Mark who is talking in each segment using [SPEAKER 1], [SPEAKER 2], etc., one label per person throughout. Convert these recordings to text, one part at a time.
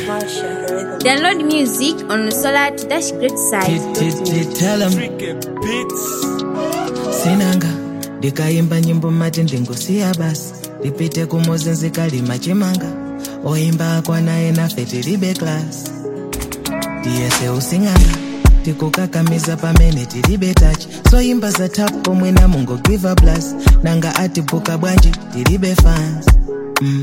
[SPEAKER 1] Download music on Solar to Dash Great
[SPEAKER 2] Tit- tit- tit- Tell 'em. sinanga ndikaimba nyimbo mati ndingosiya basi ndipite kumuzi nzikalima chimanga oimba akwa naye nafe tilibe klasi tiyese using'anga tikukakamiza pamene tilibe tachi soimba za tap pomwe na mungo give plus nanga atibuka bwanji tilibe fans mm.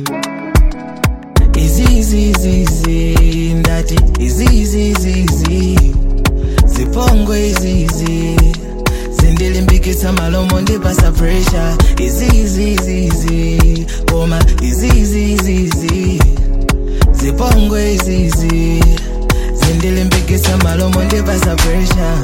[SPEAKER 2] izizizizi ndati izizizizi zipongwe izizi zindilimbikitsa malomo ndipasa presha izizizizi koma izizizizi zipongwe izizi zindilimbikitsa malomo ndipasa presha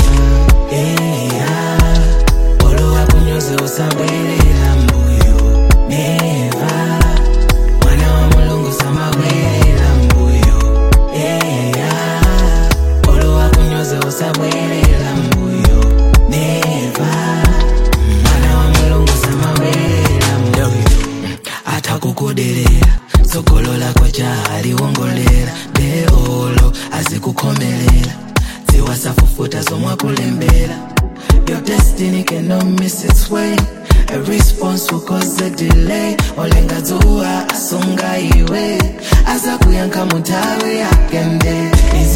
[SPEAKER 2] eya olowa kunyoze usabwerera mbuyo neva mwana wa mulungu samabwerera mbuyo eya olowa kunyoze usabwerera mbuyo neva mwana wa mulungu samabwerera mbuyo atakukuderera tsogolo lako jahaliwongolera beolo azikukhomelela ziwasafufuta zomwakulembera your destiny cannot miss its way a response will cause a delay olengadzuwa asunga iwe azakuyankha muthawi yakende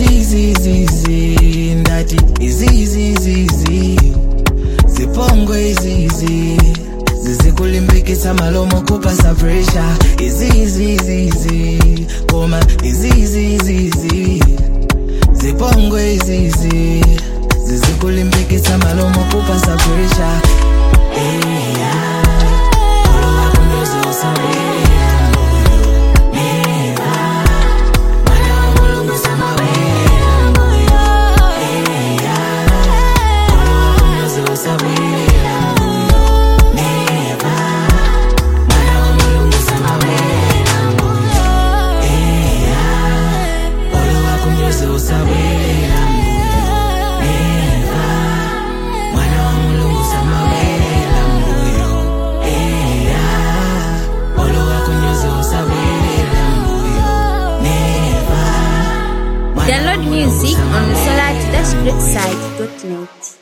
[SPEAKER 2] izizizizi ndati izizizizi zipongwe izizi zizikulimbikitsa malomo kupasa presha izizizizi koma izizizizi zipongwe izizi zizikulimbikitsa malomo kupasa presha eya olowa kunyoze usabwerera mbuyo neva mwana wa mulungu samabwerera mbuyo eya olowa kunyoze usabwerera mbuyo neva mwana wa mulungu samabwerera mbuyo eya olowa kunyoze usabwerera mbuyo neva mwana wa mulungu samabwerera mbuyo eya olowa kunyoze usabwerera mbuyo neva
[SPEAKER 1] Download music on Solar to Dash Great Site.net.